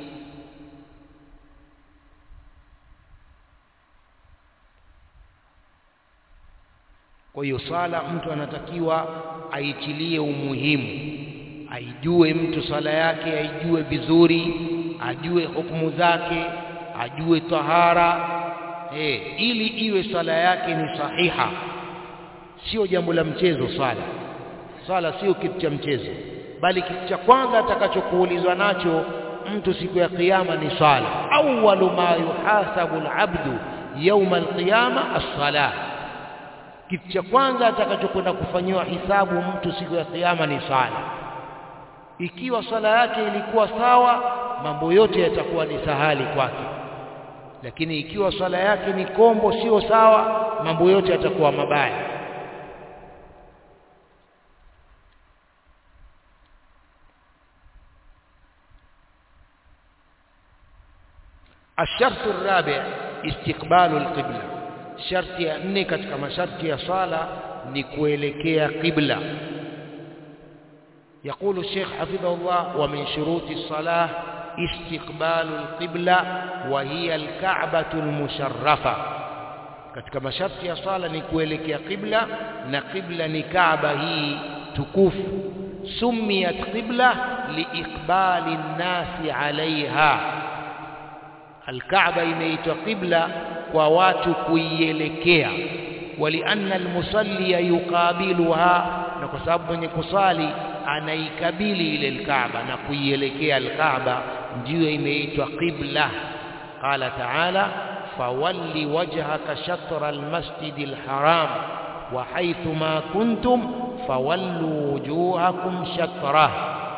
kwa hiyo sala mtu anatakiwa aitilie umuhimu aijue mtu sala yake aijue vizuri ajue hukumu zake ajue tahara eh, ili iwe sala yake ni sahiha sio jambo la mchezo swala swala sio kitu cha mchezo bali kitu cha kwanza atakachokuulizwa nacho mtu siku ya kiyama ni swala awwalu ma yuhasabu alabdu yawma alqiyama as-salah kitu cha kwanza atakachokwenda kufanyiwa hisabu mtu siku ya kiyama ni swala ikiwa swala yake ilikuwa sawa mambo yote yatakuwa ni sahali kwake lakini ikiwa swala yake ni kombo sio sawa mambo yote yatakuwa mabaya الشرط الرابع استقبال القبلة شرط ya nne katika masharti ya swala ni kuelekea qibla يقول الشيخ حفظه الله ومن شروط الصلاة استقبال القبلة وهي الكعبة المشرفة katika masharti ya swala ni kuelekea qibla na qibla ni kaaba hii tukufu sumiyat qibla liiqbali nnasi alaiha alkaaba imeitwa qibla kwa watu kuielekea walianna almusalli yuqabiluha na kwa sababu mwenye kusali anaikabili ile alkaaba na kuielekea alkaaba ndiyo imeitwa qibla qala taala fawalli wajhaka shatra almasjid alharam wa haythu ma kuntum fawallu wujuhakum shatrah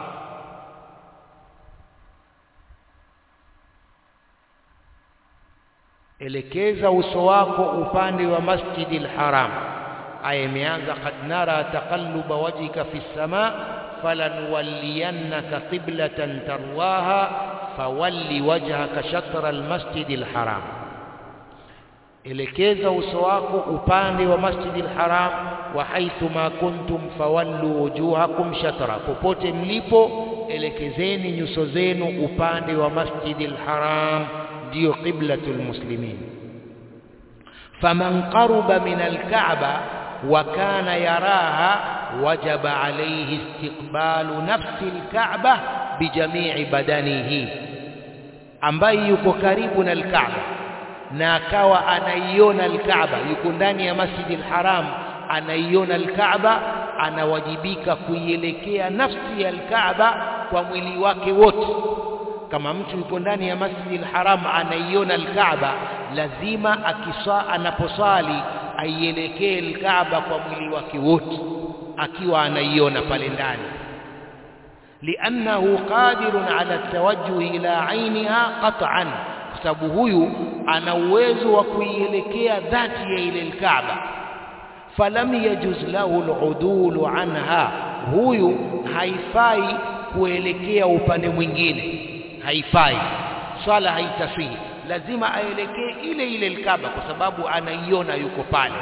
elekeza uso wako upande wa masjidi alharam aya imeanza qad nara taqalluba wajhika fi sama falanuwalliyannaka qiblatan tarwaha fawalli wajhaka shatra almasjidi alharam elekeza uso wako upande wa masjidi alharam wa haithu ma kuntum fawallu wujuhakum shatra popote mlipo elekezeni nyuso zenu upande wa masjidi alharam ndiyo qiblatul muslimin faman qaruba min alkaaba wa kana yaraha wajaba alayhi istiqbalu nafsi alkaaba bijamii badanihi ambaye yuko karibu na alkaaba na akawa anaiona alkaaba yuko ndani ya masjidi alharam anaiona alkaaba anawajibika kuielekea nafsi ya alkaaba kwa mwili wake wote kama mtu yuko ndani ya masjidi alharam anaiona alkaaba lazima akisa anaposali aielekee alkaaba kwa mwili wake wote akiwa anaiona pale ndani liannahu qadirun ala tawajjuh ila ainiha qat'an kwa sababu huyu ana uwezo wa kuielekea dhati ya ile alkaaba falam yajuz lahu aludulu anha huyu haifai kuelekea upande mwingine haifai swala haitasihi lazima aelekee ile ile alkaaba kwa sababu anaiona yuko pale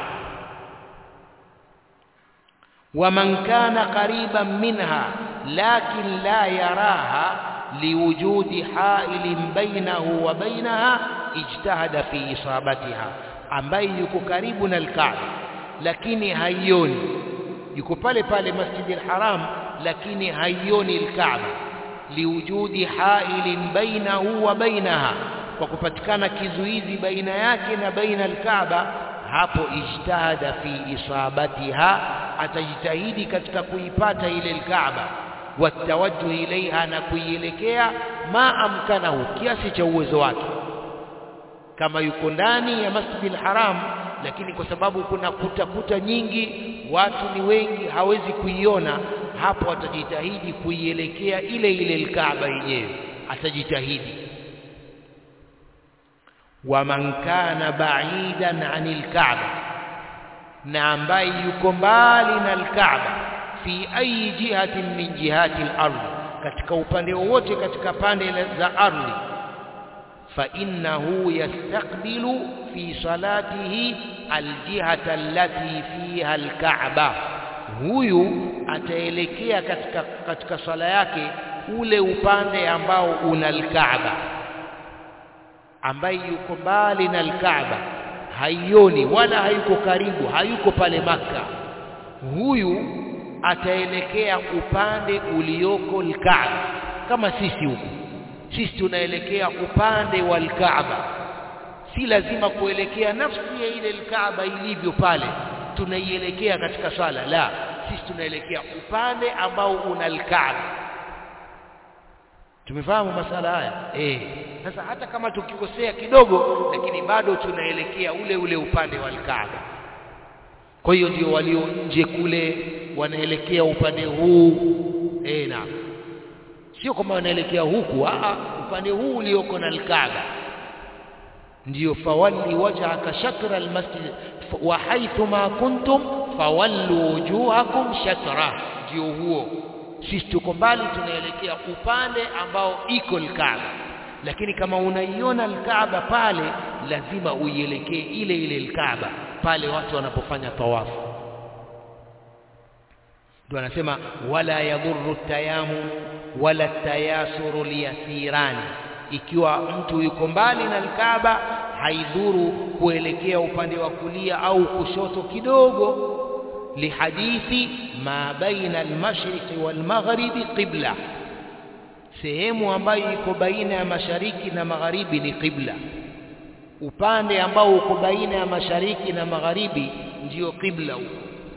waman kana qariban minha lakin la yaraha liwujudi hailin bainahu wa bainaha ijtahada fi isabatiha ambaye yuko karibu na alkaaba lakini haioni yuko pale pale masjidi alharam lakini haioni alkaaba liwujudi hailin bainahu wa bainaha kwa kupatikana kizuizi baina yake na baina alkaaba hapo ijtahada fi isabatiha atajitahidi katika kuipata ile alkaaba watawajjuh ilaiha na kuielekea ma amkanahu kiasi cha uwezo wake kama yuko ndani ya masjid haram lakini kwa sababu kuna kuta kuta nyingi watu ni wengi hawezi kuiona hapo atajitahidi kuielekea ile ile alkaaba yenyewe atajitahidi waman kana ba'idan 'anil ka'ba na ambaye yuko mbali na alkaaba fi ayi jihatin min jihati al-ardh katika upande wowote katika pande za ardhi fa innahu yastaqbilu fi salatihi aljihata allati fiha alkaaba huyu ataelekea katika katika sala yake ule upande ambao una alkaaba ambaye yuko mbali na alkaaba haioni wala hayuko karibu hayuko pale maka huyu ataelekea upande ulioko alkaaba kama sisi huku sisi tunaelekea upande wa alkaaba si lazima kuelekea nafsi ya ile alkaaba ilivyo pale tunaielekea katika swala la sisi tunaelekea upande ambao una alkaaba tumefahamu masala haya eh sasa hata kama tukikosea kidogo lakini bado tunaelekea ule ule upande wa alkaaba kwa hiyo ndio walio nje kule wanaelekea upande huu eh na sio kama wanaelekea huku a upande huu ulioko na alkaaba ndio fawalli wajhaka shatra almasjid wa haythu ma kuntum fawallu wujuhakum shatra ndio huo sisi tuko mbali tunaelekea upande ambao iko alkaaba lakini kama unaiona alkaaba pale lazima uielekee ile ile alkaaba pale watu wanapofanya tawafu ndio anasema wala yadhurru tayamu wala tayasuru liyasirani ikiwa mtu yuko mbali na alkaaba haidhuru kuelekea upande wa kulia au kushoto kidogo lihadithi ma baina almashriqi walmaghribi qibla sehemu ambayo iko baina ya mashariki na magharibi ni qibla upande ambao uko baina ya mashariki na magharibi ndiyo qibla huko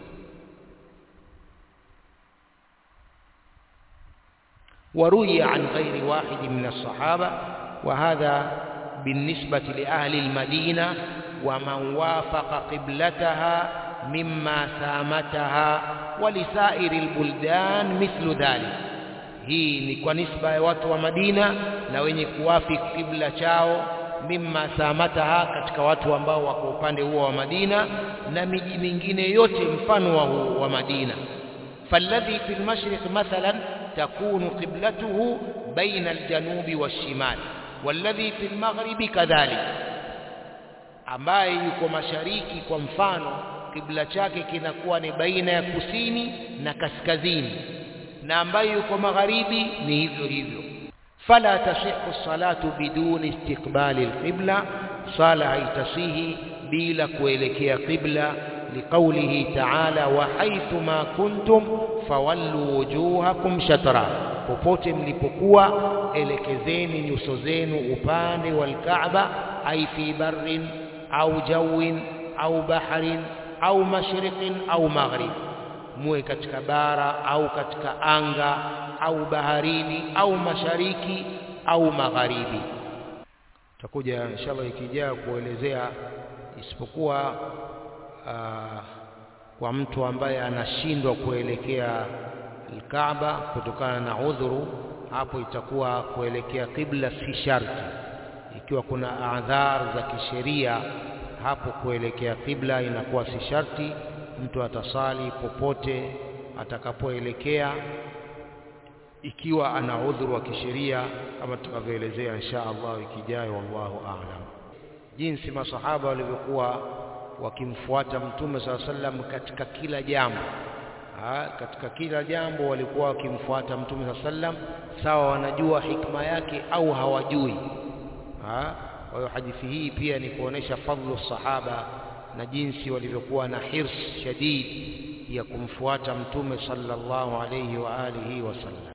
وروي عن غير واحد من الصحابة وهذا بالنسبة لأهل المدينة ومن وافق قبلتها مما سامتها ولسائر البلدان مثل ذلك hii ni kwa nisba ya watu wa Madina na wenye kuwafi kibla chao mimma samataha katika watu ambao wako upande huo wa Madina na miji mingine yote mfano wa, wa Madina falladhi fil mashriq mathalan takunu qiblatuhu baina aljanubi washimal walladhi fil maghribi kadhalik ambaye yuko mashariki kwa mfano kibla chake kinakuwa ni baina ya kusini na kaskazini na ambaye yuko magharibi ni hivyo hivyo fala tasihu salatu biduni istiqbali alqibla sala haitasihi bila kuelekea qibla liqaulihi ta'ala wa haythu ma kuntum fawallu wujuhakum shatra popote mlipokuwa elekezeni nyuso zenu upande wal Kaaba ai fi barrin au jawin au bahrin au mashriqin au maghrib muwe katika bara au katika anga au baharini au mashariki au magharibi tutakuja inshallah ikijaa kuelezea isipokuwa aa, kwa mtu ambaye anashindwa kuelekea Kaaba kutokana na udhuru hapo itakuwa kuelekea kibla si sharti ikiwa kuna adhar za kisheria hapo kuelekea kibla inakuwa si sharti mtu atasali popote atakapoelekea ikiwa ana udhuru wa kisheria kama tutakavyoelezea insha Allah wiki ijayo wallahu a'lam jinsi masahaba walivyokuwa wakimfuata mtume saa sallam katika kila jambo ha, katika kila jambo walikuwa wakimfuata mtume saa sallam sawa wanajua hikma yake au hawajui ha? kwa hiyo hadithi hii pia ni kuonesha fadhlu sahaba na jinsi walivyokuwa na hirs shadid ya kumfuata mtume sallallahu alayhi wa alihi wasallam